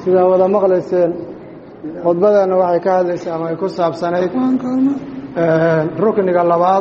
sidaa wada maqlayseen khudbadeenna waxay ka hadlaysay ama ay ku saabsanayd rukniga labaad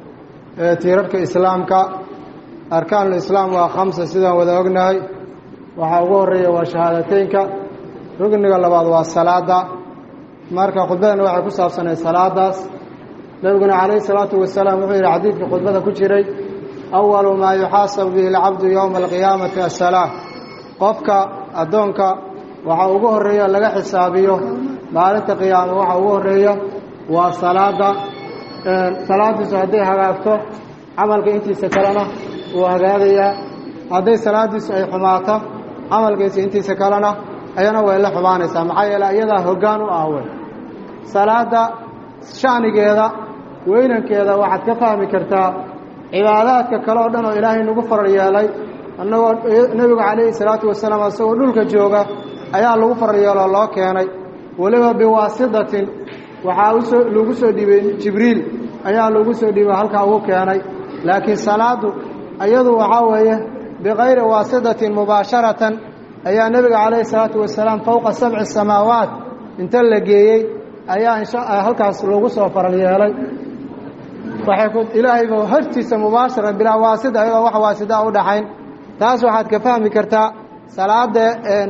ee tiirarka islaamka arkaanul islaam waa khamsa sidaan wada ognahay waxaa ugu horeeya waa shahaadateynka rukniga labaad waa salaada marka khudbadeenna waxay ku saabsanayd salaadaas nebiguna calayhi salaatu wasalaam wuxuu yidhi xadiidka khudbada ku jiray awalu maa yuxaasabu bihi alcabdu yowma alqiyaamati asalaa qofka addoonka waxa ugu horeeya laga xisaabiyo maalinta qiyaama waxa ugu horeeya waa salaada salaadiisu hadday hagaagto camalka intiisa kalena wuu hagaagayaa hadday salaadiisu ay xumaato camalkiisa intiisa kalena ayana way la xumaanaysaa maxaa yeele iyadaa hoggaan u ah wey salaada shanigeeda weynankeeda waxaad ka fahmi kartaa cibaadaadka kale oo dhan oo ilaahay nagu farar yeelay annagoo nebigu calayhi salaatu wasalaam isagoo dhulka jooga ayaa lagu farar yeeloo loo keenay weliba biwaasitatin waxaa usoo lagu soo dhiibay jibriil ayaa lagu soo dhiibay halkaa ugu keenay laakiin salaadu iyadu waxaa weeye bikayri waasitatin mubaasharatan ayaa nebiga calayhi salaatu wasalaam fowqa sabci samaawaat inta la geeyey ayaa insha halkaas lagu soo faral yeelay waxay ku ilaahayba hortiisa mubaasharan bilaa waasida ayadoo wax waasidaa u dhaxayn taas waxaad ka fahmi kartaa salaada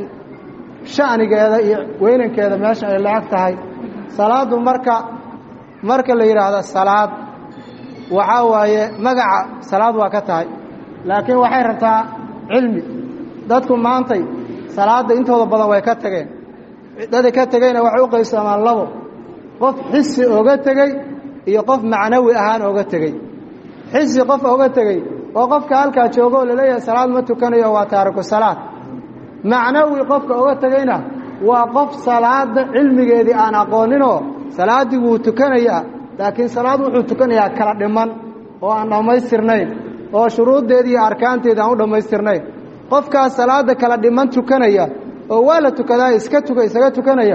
shanigeeda iyo weynankeeda meesha ay la-eg tahay salaadu marka marka la yidhaahdo salaad waxaa waaye magaca salaad waa ka tahay laakiin waxay rabtaa cilmi dadku maantay salaadda intooda badan way ka tageen dada ka tegeyna waxay u qaybsamaan labo qof xisi oga tegey iyo qof macnawi ahaan oga tegey xisi qof oga tegey oo qofka halkaa joogo oo laleeyahay salaad ma tukanayo waa taariku salaad macnawi qofka oga tegeyna waa qof salaada cilmigeedii aan aqooninoo salaaddii wuu tukanayaa laakiin salaad wuxuu tukanayaa kala dhiman oo aan dhammaystirnayn oo shuruuddeedii iyo arkaanteedii aan u dhammaystirnayn qofkaas salaada kala dhiman tukanaya oo waa la tukadaa iska tuka isaga tukanaya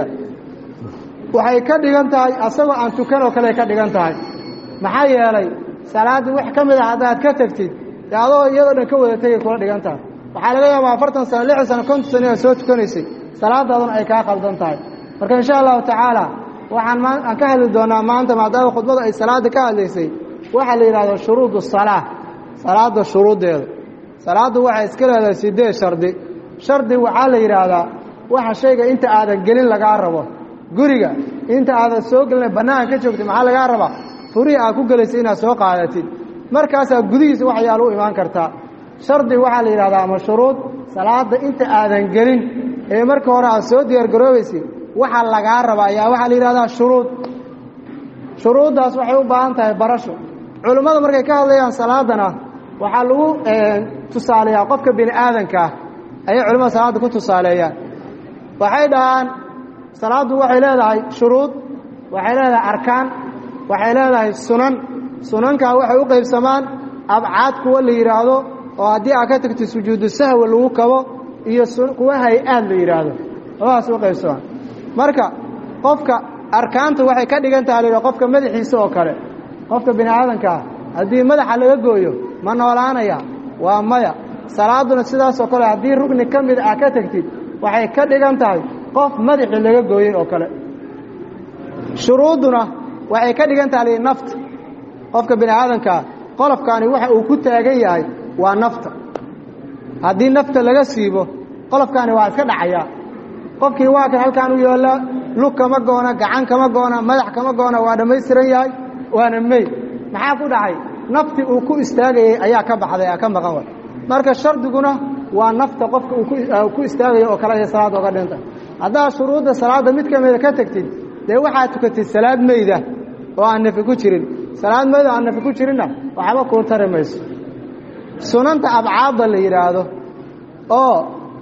waxay ka dhigan tahay asagoo aan tukan oo kale ka dhigan tahay maxaa yeelay salaaddii wax ka mid a haddaad ka tegtid dee adoo iyadoo dhan ka wada tegay kula dhigan tahay waxaa laga yaabaa afartan sano lixdan sano konton sano inaad soo tukanaysay salaadaaduna ay kaa qaldan tahay marka insha allahu tacaala waxaan maa aan ka hadli doonaa maanta maadaama khudbada ay salaada ka hadlaysay waxaa la yidhahdo shuruudu salaa salaada shuruuddeeda salaaddu waxay iska leedahay sideed shardi shardi waxaa la yidhaahdaa waxa shayga inta aadan gelin lagaa rabo guriga inta aadan soo gelina bannaanka ka joogtay maxaa lagaa rabaa furihii aad ku gelaysay inaad soo qaadatid markaasaa gudihiisa waxyaala u imaan kartaa shardi waxaa la yidhahdaa ama shuruud salaada inta aadan gelin ee marka hore aad soo diyaargaroobaysid waxaa lagaa raba ayaa waxaa la yidhahdaa shuruud shuruuddaas waxay u baahan tahay barasho culimmada markay ka hadlayaan salaadana waxaa lagu tusaaleeyaa qofka bini aadankaah ayay culimmada salaadda ku tusaaleeyaan waxay dhahaan salaaddu waxay leedahay shuruud waxay leedahay arkaan waxay leedahay sunan sunankaa waxay u qaybsamaan abcaad kuwa la yidhaahdo oo haddii aad ka tagtid sujuudu sahwi lagu kabo iyo kuwa hay-aad la yidhaahdo labadaas u qaybsamaan marka qofka arkaanta waxay ka dhigan taha la qofka madaxiisa oo kale qofka bini aadankaa haddii madaxa laga gooyo ma noolaanaya waa maya salaaduna sidaasoo kale haddii rugni ka mid ah ka tegtid waxay ka dhigan tahay qof madaxii laga gooyey oo kale shuruudduna waxay ka dhigan taha li nafta qofka bini aadankaa qolofkaani waxa uu ku taagan yahay waa nafta haddii nafta laga siibo qolofkaani waa iska dhacayaa qofkii waa kan halkaan u yoolla lug kama goona gacan kama goona madax kama goona waa dhammaystiran yahay waana meyd maxaa ku dhacay naftii uu ku istaagayey ayaa ka baxday ka maqan way marka shardiguna waa nafta qofka uu ku istaagayo oo kale ay salaada oga dhinta haddaad shuruudda salaadda mid ka mida ka tegtid dee waxaad tukatid salaad meyda oo aan nafi ku jirin salaad meyda oo aan nafi ku jirinna waxba kuu tari mayso sunanta abcaadda la yidhaahdo oo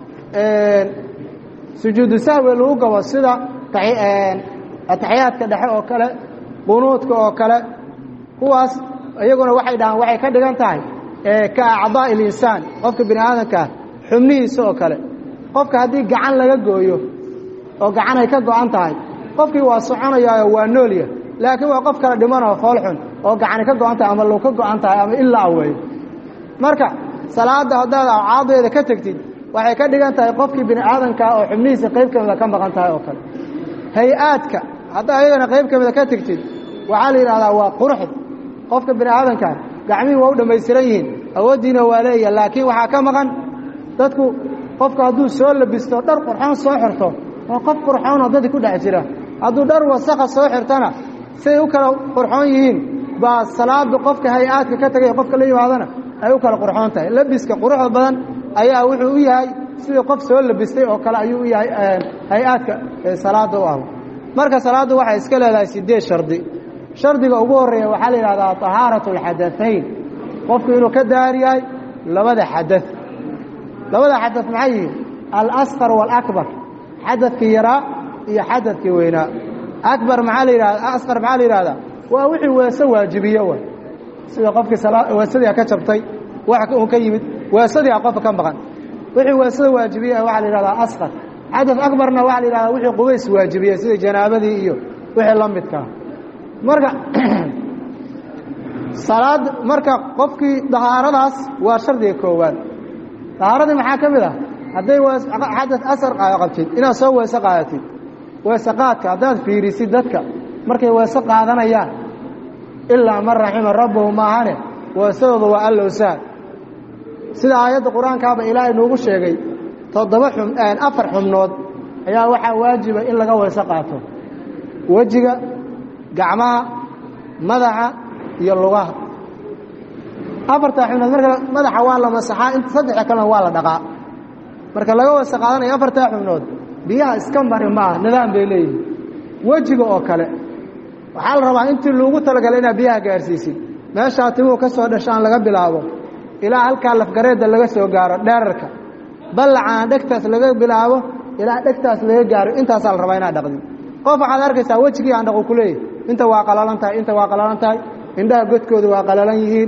sujuudu sahwi lagu gabo sida ataxiyaadka dhexe oo kale qunuudka oo kale kuwaas iyaguna waxay dhahaan waxay ka dhigan tahay ka acdaa ilinsaan qofka bini aadamkaa xubnihiisa oo kale qofka haddii gacan laga gooyo oo gacan ay ka go-an tahay qofkii waa soconayaayo waa noolya laakiin waa qof kala dhimanoo foolxun oo gacani ka go-an tahay ama lug ka go-an tahay ama ilaa weeyo marka salaadda haddaad awcaadeeda ka tegtid waxay ka dhigan tahay qofkii bini aadamkaa oo xubnihiisa qayb ka mida ka maqan tahay oo kale hay-aadka haddaa ayagana qayb ka mida ka tegtid waxaa la yidhahdaa waa quruxd qofka bini aadamkaa gacmihii waa u dhammaystiran yihiin awooddiina waa leeya laakiin waxaa ka maqan dadku qofku hadduu soo labisto dhar qurxoon soo xirto waa qof qurxoonoo dadki ku dhex jira hadduu dhar wasakha soo xirtana siday u kala qurxoon yihiin baa salaada qofka hay-aadka ka tegay qofka la yimaadana ay u kala qurxoon tahay labiska quruxda badan ayaa wuxuu u yahay sidii qof soo labistay oo kale ayuu u yahay hay-aadka salaada u ah marka salaaddu waxay iska leedahay sideed shardi shardiga ugu horreeya waxaa la yidhahdaa طahaaraة اlxadaثayn qofku inuu ka daar yahay labada xadaث labada xadaث maxay yihiin alasqar wاlakbar xadadkii yaraa iyo xadadkii weynaa akbar maxaa la yidhahda asqar maxaa la yidhahdaa waa wixii weese waajibiye way sida qofkii weesadii ka jabtay wax un ka yimid weesadii a qofka ka maqan wixii weesada waajibiye waxaa la yidhahdaa asqar xadaث akbarna waxaa la yidhahdaa wixii qubays waajibiye sida janaabadii iyo wixii la midkaa marka salaad marka qofkii dahaaradaas waa shardiga koowaad dahaaradii maxaa ka mid ah hadday xadad asar qabtid inaad soo weese qaadatid weese qaadka haddaad fiirisid dadka markay weese qaadanayaan ilaa man raxima rabbahu maahane weesadooda waa allow sahal sida aayadda qur-aankaaba ilaahay noogu sheegay toddoba xum afar xubnood ayaa waxaa waajiba in laga weese qaato wejiga gacmaha madaxa iyo lugaha afartaa xubnood marka madaxa waa la masaxaa in saddexa kalena waa la dhaqaa marka laga wasa qaadanayo afartaa xubnood biyaha iska mari maaha nidaam bay leeyihin wejiga oo kale waxaa la rabaa intii loogu talagalay inaad biyaha gaarsiisid meeshaa timuhu ka soo dhashaan laga bilaabo ilaa halkaa lafgareedda laga soo gaaro dheerarka ballacaan dhegtaas laga bilaabo ilaa dhegtaas laga gaaro intaasaa la rabaa inaad dhaqdid qof waxaad arkaysaa wejigii aan dhaqu ku leeyahy inta waa qalalan tahay inta waa qalalan tahay indhaha godkooda waa qalalan yihiin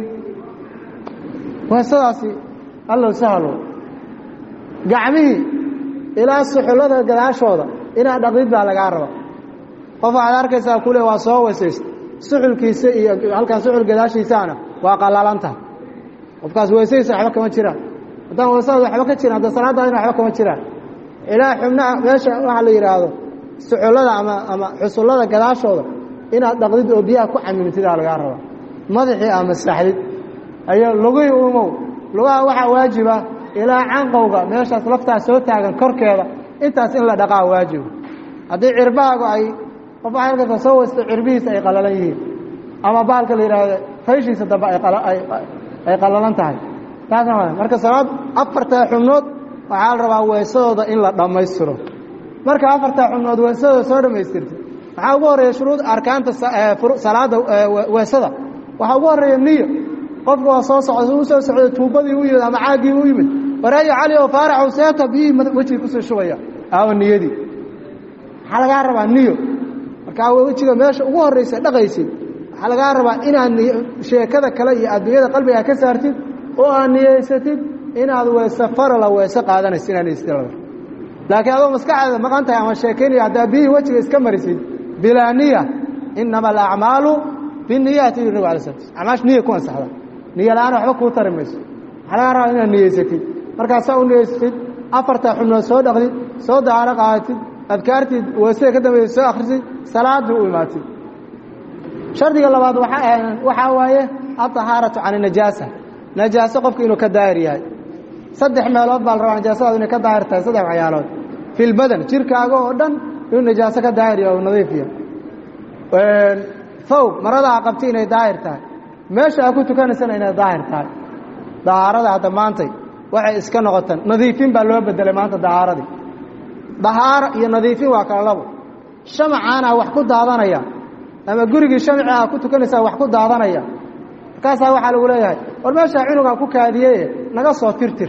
weesadaasi allow sahalo gacmihii ilaa suxullada gadaashooda inaad dhaqdid baa lagaa raba qof waxaad arkaysaa kule waa soo weesaysta suxulkiisa iyo halkan suxul gadaashiisaana waa qalalan tahay qofkaas weesaysa waxba kama jiraan haddaan weesadaas waxba ka jiran hadda salaadaadina waxba kama jiraan ilaa xubnaha meesha waxaa la yidhaahdo suxullada ama ama xusullada gadaashooda inaad dhaqdid oo biyaha ku camimtidaa lagaa rabaa madaxii ama saxdid ayaa lugihii uumow lugaha waxaa waajiba ilaa canqowga meeshaas laftaas soo taagan korkeeda intaas in la dhaqaa waajiba haddii cirbahaagu ay qof waxay arkaysaa soo weysta cirbihiisa ay qalalan yihiin ama baalka la yidhaahdo fayshiisa dambe ay qalalan tahay taasna marka salaad afartaa xubnood waxaa la rabaa weesadooda in la dhammaystiro marka afartaa xubnood weesadooda soo dhammaystirta waxaa ugu horreeya shuruud arkaanta salaada weesada waxaa ugu horreeya niyo qofka waa soo socda u soo socday tuubadii u yimid ama caaggii u yimid waraayo cali oo faaraxow seeta biyihii wejiga kusoo shubaya aawa niyadii waxaa lagaa rabaa niyo markaa wejiga meesha ugu horraysa dhaqaysid waxaa lagaa rabaa inaad sheekada kale iyo adduunyada qalbigaa ka saartid oo aad niyeysatid inaad weese farala weese qaadanaysa inaad niyeysatid laakiin adoo maskaxdeeda maqan tahay ama sheekaynaya haddaa biyihii wejiga iska marisid bilaa niya inama alacmaalu biniyaati yuri nabig ala slat acmaash niya ku ansaxda niyo la-aan waxba kuu tari mayso waxaa lagaa rabaa inaad niyeysatid markaasaa u niyeysatid afartaa xubnood soo dhaqdid soo dahaaro qaadatid adkaartii weesada ka dambaysa soo akhrisid salaadii u imaatid shardiga labaad waxaa waaye alطahaaratu can najaasa najaaso qofka inuu ka daahir yahay saddex meelood baa la rabaa najaasadaadu inay ka daahir tahay saddex waxyaalood fi lbadan jirkaaga oo dhan inuu najaaso ka daahir yahay oo nadiifiya thawb maradaa qabti inay daahir tahay meesha aa ku tukanaysana inay daahir tahay dahaarada hadda maantay waxay iska noqotaan nadiifin baa loo bedelay maanta dahaaradii dahaaro iyo nadiifin waa kala labo shamacaana wax ku daadanaya ama gurigii shamaci aa ku tukanaysaa wax ku daadanaya markaasaa waxaa lagu leeyahay war meeshaa cunugaa ku kaadiyeye naga soo tirtir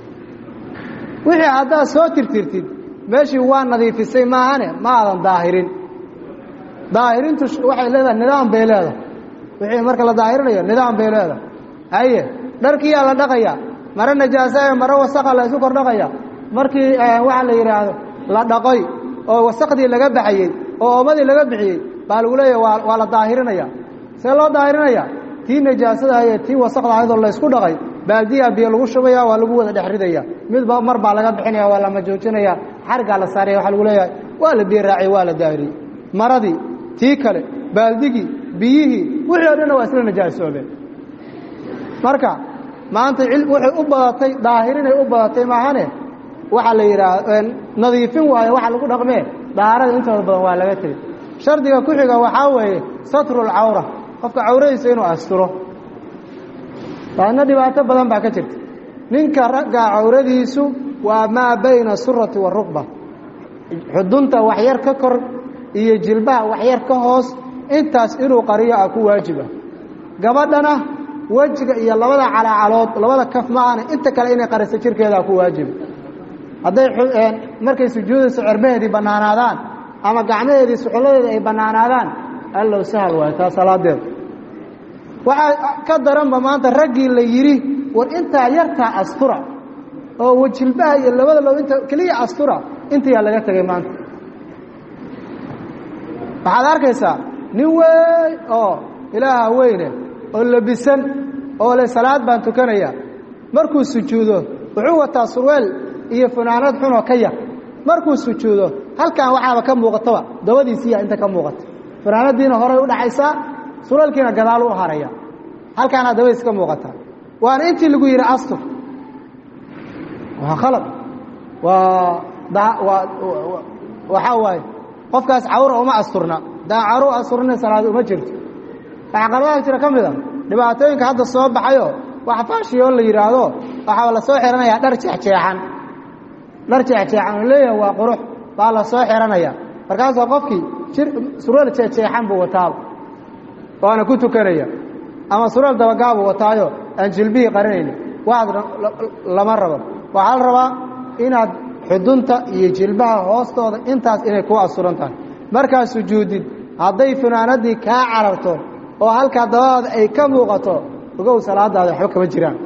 wixii haddaad soo tirtirtid meeshii waa nadiifisay maahane ma aadan daahirin daahirintu waxay leedahay nidaam bay leedahay wixii marka la daahirinayo nidaam bay leedahay haye dharkiyaa la dhaqaya mare najaasa ee mare wasaqa la isu kor dhaqaya markii waxaa la yidhaahdo la dhaqoy oo wasaqdii laga baxayey oo oomadii laga bixiyey baa lagu leeyahy waa waa la daahirinaya see loo daahirinaya tii najaasada ahaye tii wasaqda ahaydoo laysku dhaqay baaldiyaa biyo lagu shubaya waa lagu wada dhex ridaya midba mar baa laga bixinaya waa lama joojinaya xargaa la saaraya waxaa lagu leeyahay waa la biyo raaciyey waa la daahiriyey maradii tii kale baaldigii biyihii wixii o dhanna waa isla najaasoobeen marka maanta waxay u badatay daahirinay u badatay maahane waxaa la yidhaah nadiifin waayo waxa lagu dhaqmee daharada intooda badan waa laga tegey shardiga ku xiga waxaa weeye satrulcawra qofka cawradiisa inuu asturo taana dhibaato badan baa ka jirta ninka ragga cawradiisu waa maa bayna surati warukba xudunta waxyar ka kor iyo jilbaha waxyar ka hoos intaas inuu qariyo ah ku waajiba gabadhana wejiga iyo labada calaacalood labada kaf maahane inta kale inay qariso jirkeedaa ku waajiba hadday markay sujuudayso cermaheedii bannaanaadaan ama gacmaheedii suxulladeeda ay bannaanaadaan allow sahal waayo taa salaadeeda waxaa ka daranba maanta raggii la yidhi war intaa yartaa astura oo wejilbaha iyo labada low inta keliya astura intayaa laga tegay maanta waxaad arkaysaa nin weyn oo ilaaha weyne oo labisan oo le salaad baan tukanaya markuu sujuudo wuxuu wataa surweel iyo funaanad xunoo ka yar markuu sujuudo halkan waxaaba ka muuqataba dabadiisiiya inta ka muuqata funaanadiina horay u dhaxaysaa surwaalkiina gadaalu u haraya halkaana dabadiis ka muuqata waana intii lagu yidhi astur waa khalad waa waa waxaa waaye qofkaas cawra uma asturna daa cawra u asturna salaad uma jirto waxaa qaladaha jira ka mid a dhibaatooyinka hadda soo baxayo wax faashiyo la yidhaahdo waxaa la soo xihanayaa dhar jeexjeexan dhar jeexjeexan oo leeyahay waa qurux baa la soo xihanaya markaasoo qofkii jir surwaal jeexjeexan buu wataaba waana ku tukanaya ama surwaal dabagaabuu wataayo aan jilbihii qarinayni waxaad lama rabo waxaa la rabaa inaad xudunta iyo jilbaha hoostooda intaas inay ku asuran tahay markaad sujuudid hadday funaanadii kaa cararto oo halkaa dabadaada ay ka muuqato ogow salaadaada waxba kama jiraan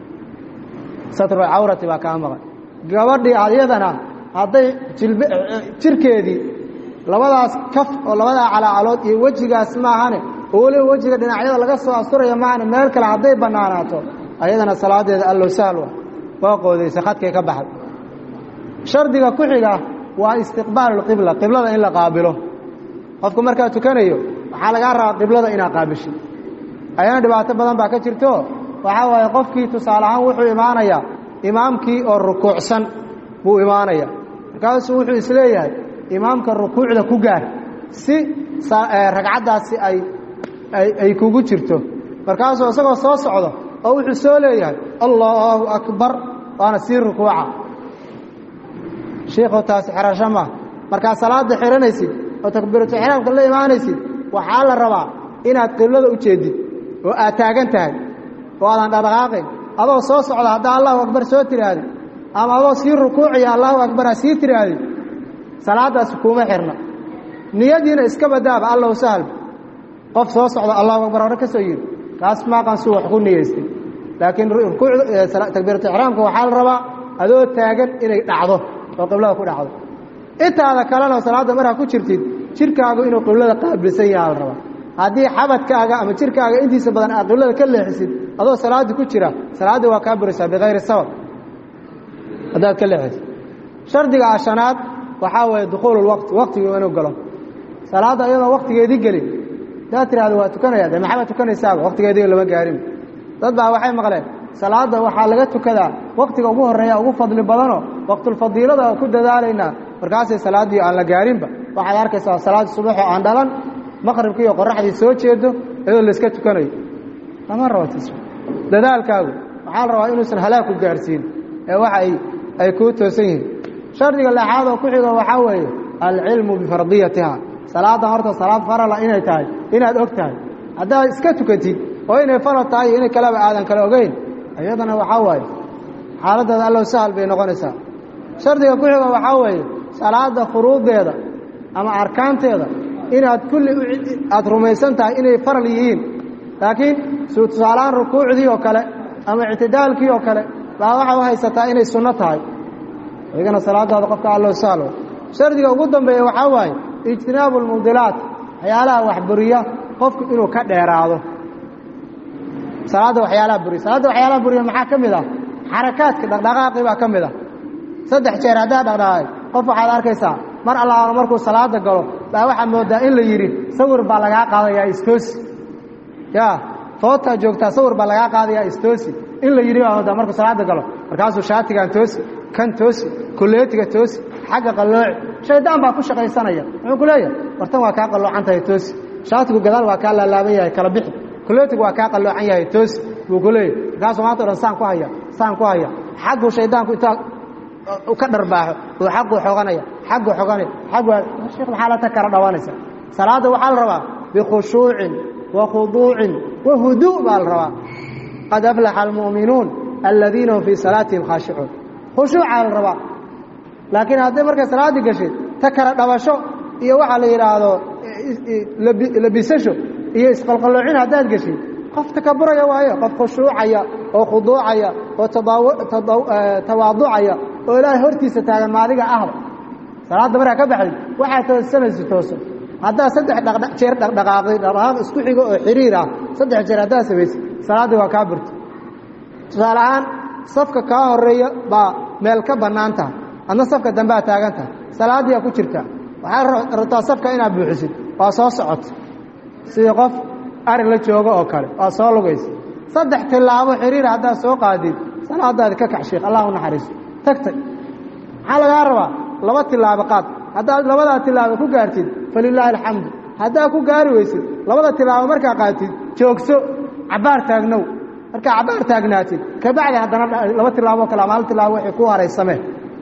satrul cawrati baa kaa maqan gabadhii adyadana hadday jilb jirkeedii labadaas kaf oo labadaa calaacalood iyo wejigaas maahane oo weliba wejiga dhinacyada laga soo asturaya maahane meel kale hadday bannaanaato ayadana salaadeeda allow sahal waa qoodaysa khadkay ka baxday shardiga ku xiga waa istiqbaalu qibla qiblada in la qaabilo qofku markaa tukanayo waxaa lagaa rabaa qiblada inaad qaabisho ayana dhibaato badan baa ka jirto waxaa waaye qofkii tusaale ahaan wuxuu imaanayaa imaamkii oo rukuucsan buu imaanaya markaasuu wuxuu isleeyahay imaamka rukuucda ku gaar si ragcaddaasi ay ay kugu jirto markaasuu isagoo soo socdo oo wuxuu soo leeyahay allaahu akbar waana sii rukuuca shiikhu taasi xerasho maa markaad salaada xihanaysid oo takbiiratu ixraamka la imaanaysid waxaa la rabaa inaad qiblada u jeedid oo aad taagan tahay oo aadan dhaqdhaqaaqayn adoo soo socda haddaa allahu akbar soo tiraahdi ama adoo sii rukuuciya allahu akbar ha sii tiraahdi salaadaasi kuuma xirna niyadiina iska badaaba allow sahalba qof soo socda allahu akbar hore ka soo yidhi kaas maaqan suu wax ku niyeystay laakiin takbiiratu ixraamka waxaa la rabaa adoo taagan inay dhacdo oo qiblada ku dhacdo intaada kalena salaadda markaa ku jirtid jirkaagu inuu qiblada qaabilsan yaha la rabaa haddii xabadkaaga ama jirkaaga intiisa badan aad qiblada ka leexisid adoo salaaddii ku jira salaaddii waa kaa burisaa bikayri sabab haddaad ka leexisid shardiga ashanaad waxaa weeye dukhuulu lwaqti waqtigii inuu galo salaadda iyadoo waqtigeedii gelin hadaad tirahdo waa tukanaya dee maxabaad tukanaysaaba waqtigeedii lama gaarin dad baa waxay maqleen salaadda waxaa laga tukadaa waqtiga ugu horreeya ugu fadli badano waqtulfadiilada oo ku dadaalaynaa markaasay salaaddii aan la gaarinba waxaad arkaysaa salaaddii subaxoo aan dhalan maqribkiiyo qoraxdii soo jeedo iyadoo layska tukanayo lama rabo tis dadaalkaagu waxaa la rabaa inuusan halaag ku gaarsiin ee waxa ay ay kuu toosan yihiin shardiga lexaad oo ku xigo waxaa weeye alcilmu bifardiyatiha salaaddan horta salaad farala inay tahay inaad og tahay haddaad iska tukatid oo inay faral tahay iyo inay kaleba aadan kale ogeyn iyadana waxaa waaye xaaladdeeda allow sahal bay noqonaysaa shardiga ku xigo waxaa weeye salaadda furuudeeda ama arkaanteeda inaad kulli aada rumaysan tahay inay faral yihiin laakiin tusaalahaan rukuucdii oo kale ama ictidaalkii oo kale baa waxaa u haysataa inay sunno tahay iyagana salaadaada qofka allow sahlo shardiga ugu dambeeya waxaa waaye ijtinaabu lmubdilaat waxyaalaha waxburiya qofku inuu ka dheeraado salaadda waxyaalaha buriya salaadda waxyaalaha buriya maxaa ka mid ah xarakaadka dhaqdhaqaaqii baa ka mid ah saddex jeer haddaa dhaqdhaqaaqay qof waxaad arkaysaa mar allaala markuu salaada galo baa waxaa moodaa in la yidhi sawir baa lagaa qaadayaa istoosi ya footaa joogtaa sawir baa lagaa qaadayaa istoosi in la yidhi baa moodaa markuu salaada galo markaasuu shaatigan toosi kan toosi kuleetiga toosi xagga qallooci shaydaan baa ku shaqaysanaya muxuu ku leeyahay wartan waa kaa qalloocan tahay toosi shaatigu gadaal waa kaa laalaaban yahay kala bixi kuleetigu waa kaa qalloocan yahay toosi buu ku leeyahy markaasuu maanta o dhan saan ku haya saan ku haya xagguu shaydaanku intaa ka dharbaaxo uu xagguu xoganaya xagguu xoganaya xaggu sheekh maxaa la ta kala dhawanaysa salaadda waxaa la rabaa bikhushuucin wa khuduucin wa huduu baa la rabaa qad aflaxa almu'minuun aladiina hum fii salaatihim khaashicuun khushuucaa la rabaa laakiin hadday markay salaaddii gashay ta kala dhabasho iyo waxaa la yidhaahdo labisasho iyo isqalqalloocin haddaad geshay qof takaburaya waaye qof khushuucaya oo khuduucaya oo tawaaducaya oo ilaahay hortiisa taagan maadiga ahba salaadda markaa ka baxday waxaa toosanaysa tooso haddaad saddex jeer dhaqdhaqaaqday dhaqdhaqaaq isku xigo oo xiriir ah saddex jeer haddaad samaysay salaaddii waa kaa burta tusaale ahaan safka kaa horeeya baa meel ka bannaan tahay adna safka dambead taagan tahay salaaddiiaa ku jirta waxaad rabtaa safka inaad buuxisid waa soo socota sidii qof ari la joogo oo kale waa soo lugaysa saddex tilaabo xiriir haddaad soo qaadid salaadaadi ka kax sheekh allah u naxariiso tagtay maxaa lagaa rabaa laba tilaabo qaad haddaad labadaa tilaabo ku gaartid falilaahi alxamdu haddaad ku gaari weysid labada tilaabo markaa qaatid joogso cabbaar taagnow markaa cabbaar taagnaatid kabacdi haddana laba tilaaboo kale ama hal tilaabo waxay ku haraysameen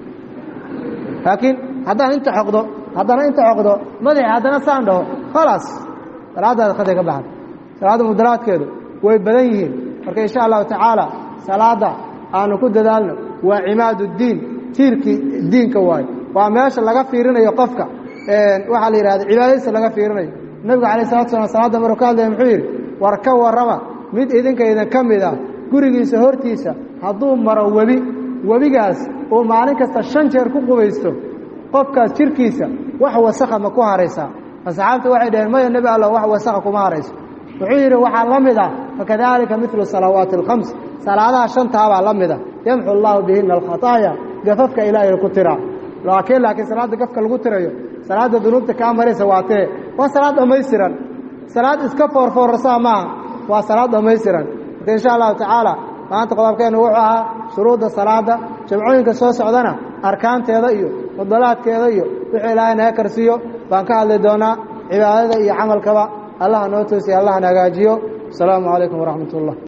laakiin haddaan inta xoqdo haddana inta xoqdo madaxi haddana saan dhaho khalaas salaadaada khaday ka baxda salaadda mudalaadkeedu way badan yihiin marka insha allahu tacaala salaadda aanu ku dadaalno waa cimaadu diin tiirkii diinka waayo waa meesha laga fiirinayo qofka waxaa la yidhahda cibaadadiisa laga fiirinayo nebigu alay salatu slam salaadda maruu ka hadlaya muxuu yidhi war ka warrama mid idinka idin ka mid ah gurigiisa hortiisa hadduu maro webi webigaas uu maalin kasta shan jeer ku qubaysto qofkaas jirkiisa wax wasakha ma ku haraysaa asxaabta waxay dhaheen maya nebi alla wax wasakha kuma harayso wuxuu yidhi waxaa la mid ah fakadalika milu salawaati alkhams salaadaha shantaabaa la mid ah yamxu allaahu bihina alkhataaya gafafka ilaahay ku tiraa laakiin laakiin salaadda gafka lagu tirayo salaadda dunuubta kaa maraysa waa tee waa salaad dhammaystiran salaad iska foorfoorsaa maaha waa salaad dhammaystiran marka insha allahu tacaala maanta qodobkeennu wuxuu ahaa shuruudda salaadda jamcooyinka soo socdana arkaanteeda iyo fudalaadkeeda iyo wuxuu ilaahay naga karsiiyo baan ka hadli doonaa cibaadada iyo camalkaba allaha noo toosiya allahana hagaajiyo asalaamu calaykum waraxmat ullah